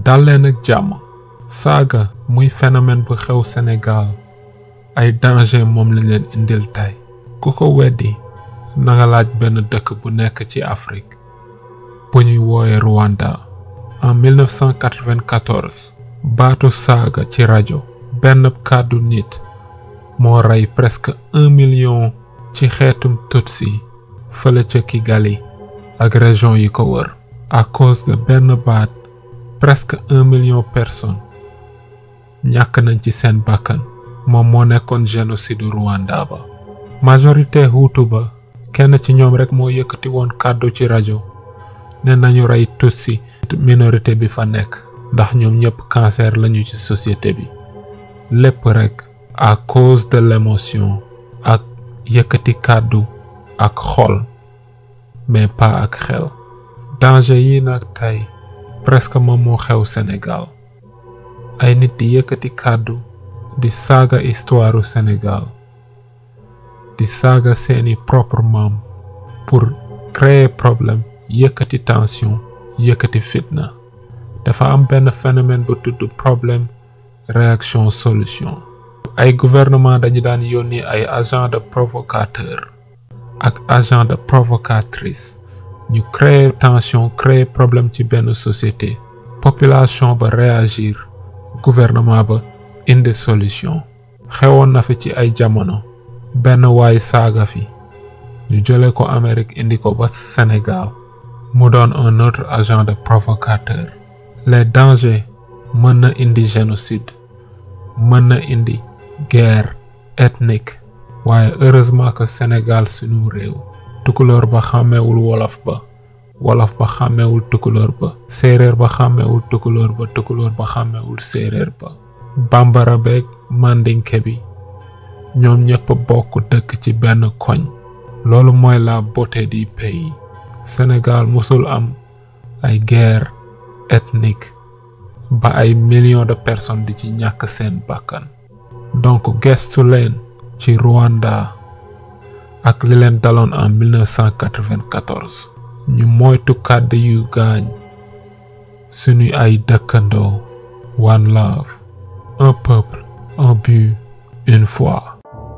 dal leen ak jàmm saaga muy phénomène bu xew Sénégal ay danger moom lañ leen indil tey ku ko weddi nanga laaj benn dëkk bu nekk ci Afrique bu ñuy woowe Rwanda en 1994 baatu saaga ci rajo benn kàddu nit moo rey presque un million ci xeetum Tutsi fële ca Kigali ak région yi ko wër à cause de benn baat presque un million personnes ñàkk nañ ci seen bakkan moom moo nekkoon génocide Rwanda ba majorité Hutu ba kenn ci ñoom rek moo yëkkati woon kàddu ci rajo ne nañu rey Tutsi minorité bi fa nekk ndax ñoom ñëpp cancer lañu ci société bi lépp rek à cause de l'émotion ak yëkkati kàddu ak xol mais pas ak xel danger yi nag tey presque moom moo xew Sénégal ay nit di yëkkati kàddu di saaga histoire Sénégal di saaga seeni propre maam pour créer problème yëkkati tension yëkkati fitna dafa am benn phénomène bu tudd problème réaction solution ay gouvernement dañu daan yónni ay agent de provocateur ak agent de provocatrice ñu créer tension créer problème ci benn société population ba réagir gouvernement ba indi solution xewoon na fi ci ay jamono benn waay saaga fi ñu jële ko Amérique indi ko ba Sénégal mu doon un autre agent de provocateur les dangers mën na indi génocide mën na indi guerre ethnique waaye heureusement que Sénégal sunu réew tukulóor ba xàmmewul wolof ba wolof ba xàmmewul tukulóor ba séeréer ba xàmmewul tukulóor ba tukulóor ba xàmmewul séeréer ba bambara beeg mandinke bi ñoom ñëpp bokk dëkk ci benn koñ loolu mooy la beauté du pays Sénégal musul am ay guerre ethnique ba ay millions de personnes di ci ñàkk seen bakkan donc gestu leen ci Rwanda ak li leen daloon en 1994 ñu moytu kàddu yu gaañ suñu ay dëkkandoo one love un peuple un but une foi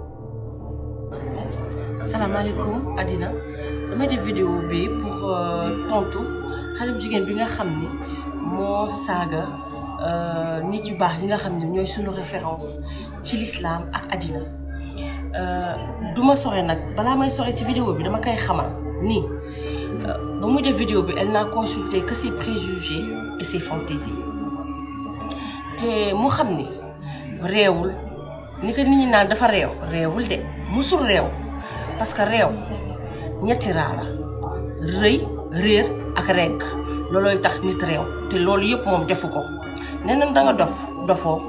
salaamaaleykum àddina damay def vidéo bi pour tontu xale bu jigéen bi nga xam ni moo saaga nit yu baax yi nga xam ne ñooy suñu référence ci l'islam ak àddina du ma sore nag balaa may sore ci vidéo bi dama koy xamal ni ba muy def vidéo bi elle n'a consulté que ses préjugés et ses fantaisies te mu xam ni réewul ni ko nit ñi naan dafa réew réewul de musul réew parce que réew ñetti raa la rëy réer ak regg loolooy tax nit réew te loolu yëpp moom defu ko nee na da nga dof dofoo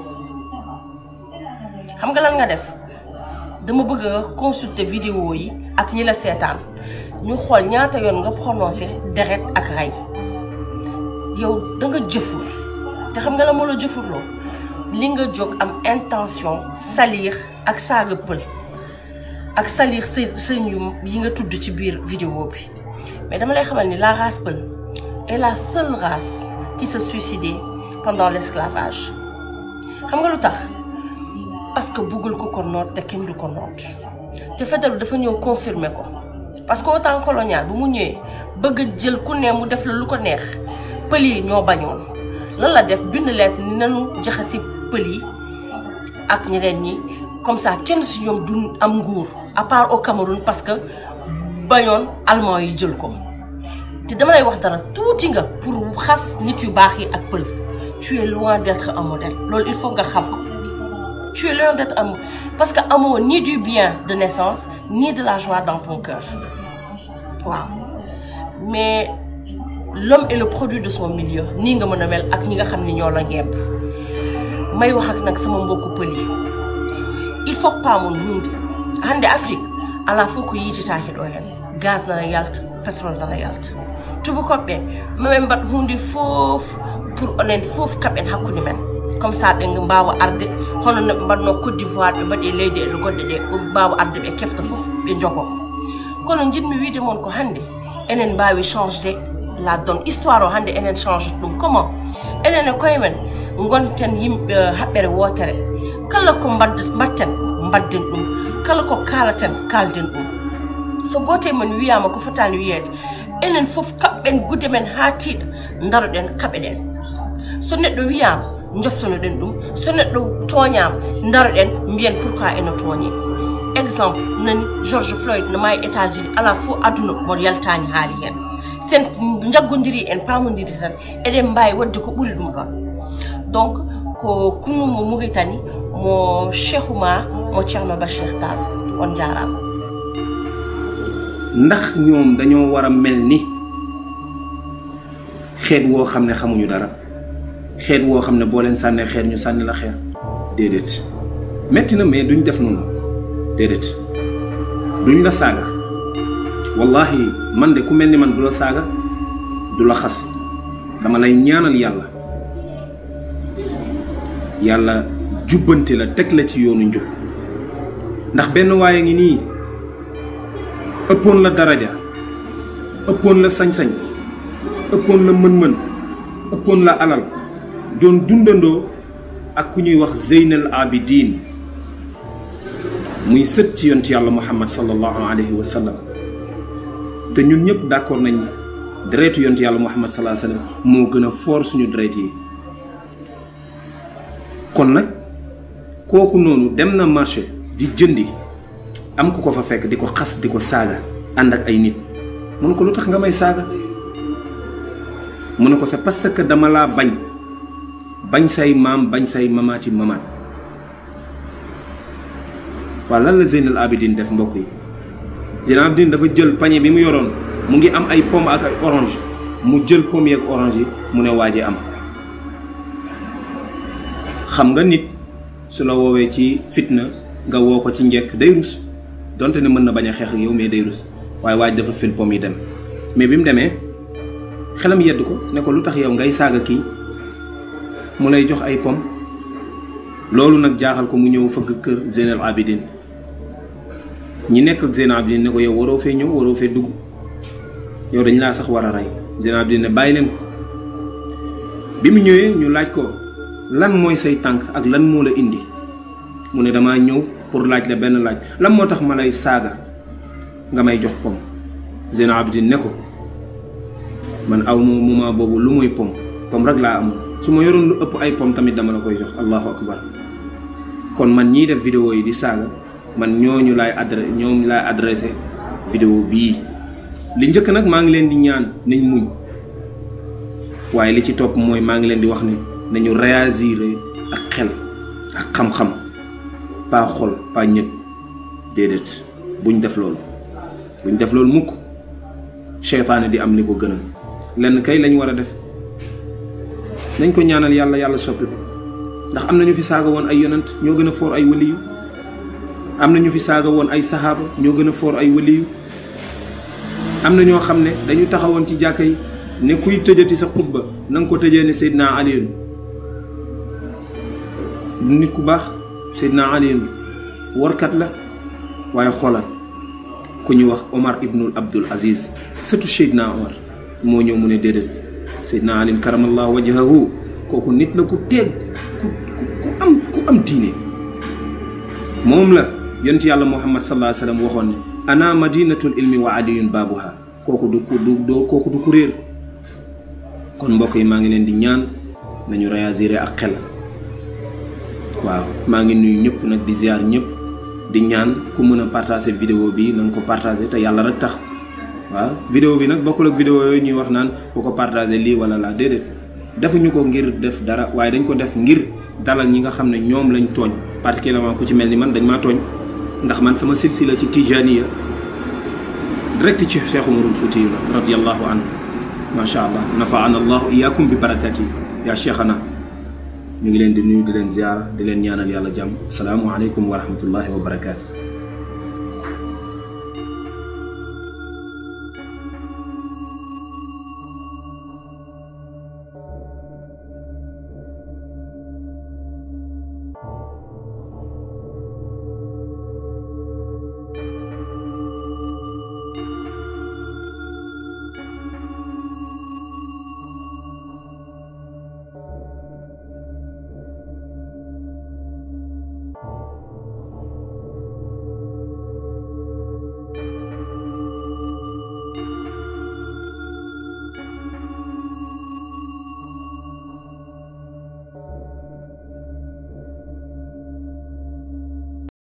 xam nga lan nga def dama bëgg a consulter vidéo yi ak ñi la seetaan ñu xool ñaata yoon nga prononcé deret ak rey yow da nga jëfur te xam nga la moo la jëfurloo li nga jóg am intention salir ak saaga pël ak salir sa sëñ yu yi nga tudd ci biir vidéo bi mais dama lay xamal ni la race pël est la seule race qui se suicidait pendant l'esclavage xam nga lu tax parce que buggul ko ko noot te kenn du ko noot te Faidherbe dafa ñëw confirmer ko parce que au temps colonial bu mu ñëwee bëgg a jël ku ne mu def la lu ko neex pël yi ñoo bañoon lan la def bind lettre ni nanu jaxasi pël yi ak ñeneen ñi comme ça kenn si ñoom du am nguur à part au Cameroun parce que bañoon allemand yi jël ko te dama lay wax dara tuuti nga pour xas nit yu baax yi ak pël tu es loin d'être un modèle loolu il faut nga xam ko tu es loin d'être un parce que amoo ni du bien de naissance ni de la joie dans ton cœur waaw mais l'homme est le produit de son milieu nii nga mën a mel ak ñi nga xam ni ñoo la ngemb may wax ak nag sama mbokku pël yi il faut pas mon hunde hande afrique ala fof ko yiititaki ɗo hen gaz nana yalta pétrole nana yalta tubakoɓe maɓe mbat hunde fof pour onen fof kaɓen hakkude men comme ça ɓe mbawa arde hono no ɓe mbatno côte d'ivoire ɓe mbaɗi leydi ele goɗɗe ɗe mbawa arde ɓe kefta fof ɓe jogo kono jiɗmi wiide moon ko hande enen mbawi changede la donne histoire o hannde enen change ɗum comment enen e koye men gonten yimɓe haɓɓere wootere kala ko mbadda mbatten mbadden ɗum kala ko kaalaten kalden ɗum so gooto e men wiyama ko fotani wiyeede enen fof kaɓɓen gude men haa tiiɗa daroɗen kaɓe ɗen so neɗɗo wiyama joftonoɗen ɗum so neɗɗo tooñama daroɗen mbiyen pourquoi eno tooñe exemple nani george floyd no maayi états unis ala fof aduna mo yaltani haali hen sen jaggodiri en pamodiri tan eɗen mbawi wadde ko ɓuuri ɗum ɗon donc ko kunu mo mauritani mo cheikh oumar mo ceerno bachir tall on jarama ndax ñoom dañoo war a mel ni xeet woo xam ne xamuñu dara xeet woo xam ne boo leen sànnee xeer ñu sànni la xeer déedéet metti na mais duñ def noonu déedéet duñ la saaga wallahi man de ku mel ni man du la saaga du la xas dama lay ñaanal yàlla yàlla jubbanti la teg la ci yoonu njub ndax benn waaye ngi nii ëppoon la daraja ëppoon la sañ-sañ ëppoon la mën-mën ëppoon la alal doon dundandoo ak ku ñuy wax Zeynal Abidin muy sët ci yonent yàlla Muhammad sallallahu alayhi wa sallam te ñun ñëpp d'accord nañ deretu yonent yàlla Muhammad sallallahu alayhi wa sallam moo gën a foor suñu deret yi kon nag kooku noonu dem na marché di jëndi am ku ko fa fekk di ko xas di ko saaga ànd ak ay nit mun ko lu tax nga may saaga mu ne ko c'est parce que dama laa bañ bañ say maam bañ say mamaati mamaat waaw lan la Zeynal Abidin def mbokk yi Zeynal Abidin dafa jël pañe bi mu yoroon mu ngi am ay pomme ak ay orange mu jël pomme yi ak orange yi mu ne waaje am xam nga nit su la woowee ci fitna nga woo ko ci njekk day rus donte ne mën na bañ a xeex ak yow mais day rus waaye waaj dafa fil pomme yi dem mais bi mu demee xelam yedd ko ne ko lu tax yow ngay saaga kii mu lay jox ay pomme loolu nag jaaxal ko mu ñëw fëgg kër Zeynal Abidin ñi nekk ak Zeynal Abidin ne ko yow waroo fee ñëw waroo fee dugg yow dañ laa sax war a rey Zeynal Abidin ne bàyyi leen ko bi mu ñëwee ñu laaj ko lan mooy say tànk ak lan moo la indi mu ne damaa ñëw pour laaj la benn laaj lan moo tax ma lay saaga nga may jox pom Zeynal Abidin ne ko man aw ma moment boobu lu muy pom pom rek laa amoon su ma yoroon lu ëpp ay pom tamit dama la koy jox allahu akbar kon man ñiy def vidéo yi di saaga man ñooñu laay adressé ñoom laay adressé vidéo bii li njëkk nag maa ngi leen di ñaan nañ muñ waaye li ci topp mooy maa ngi leen di wax ne nañu réagir ak xel ak xam-xam pas xol pas ñëg déedéet buñ def loolu buñ def loolu mukk seytaane di am li ko gënal lenn kay lañ war a def nañ ko ñaanal yàlla yàlla soppi ko ndax am na ñu fi saaga woon ay yonent ñoo gën a foor ay waliyu am na ñu fi saaga woon ay saxaaba ñoo gën a foor ay waliyu am na ñoo xam ne dañu taxawoon ci jàkka yi ne kuy tëjati sa xutba na nga ko tëjee ne Seydina Aliyun nit ku baax Seydina Aliyun warkat la waaye xoolal ku ñu wax Omar ibnul Abdul Aziz surtout Seydina Omar moo ñëw mu ne déedéet Seydina Aliyun karamallahu wajhahu kooku nit la ku teeg ku ku am ku am diine moom la yonent yàlla Muhammad sallallahu alayhi wa sallam waxoon ne ana madinatul ilmi wa aliyun baabuha kooku du ku du doo kooku du ku réer kon mbokk yi maa ngi leen di ñaan nañu réagir ak xel waaw maa ngi nuyu ñëpp nag di ziar ñëpp di ñaan ku mën a partager vidéo bi na nga ko partager te yàlla rek tax waaw vidéo bi nag bokkul ak vidéo yooyu ñuy wax naan ku ko partager lii wala laa déedéet defuñu ko ngir def dara waaye dañ ko def ngir dalal ñi nga xam ne ñoom lañ tooñ particulièrement ku ci mel ni man dañ maa tooñ ndax man sama silsila ci tijaniya direct ci Cheikh Umarul Fuuti la radiallahu anhu macha allah nafaana allahu iyaakum bi barakati yaa cheikhana ñu ngi leen di nuyu di leen ziara di leen ñaanal yàlla jàmm asalaamualeykum wa rahmatullahi wa barakaatu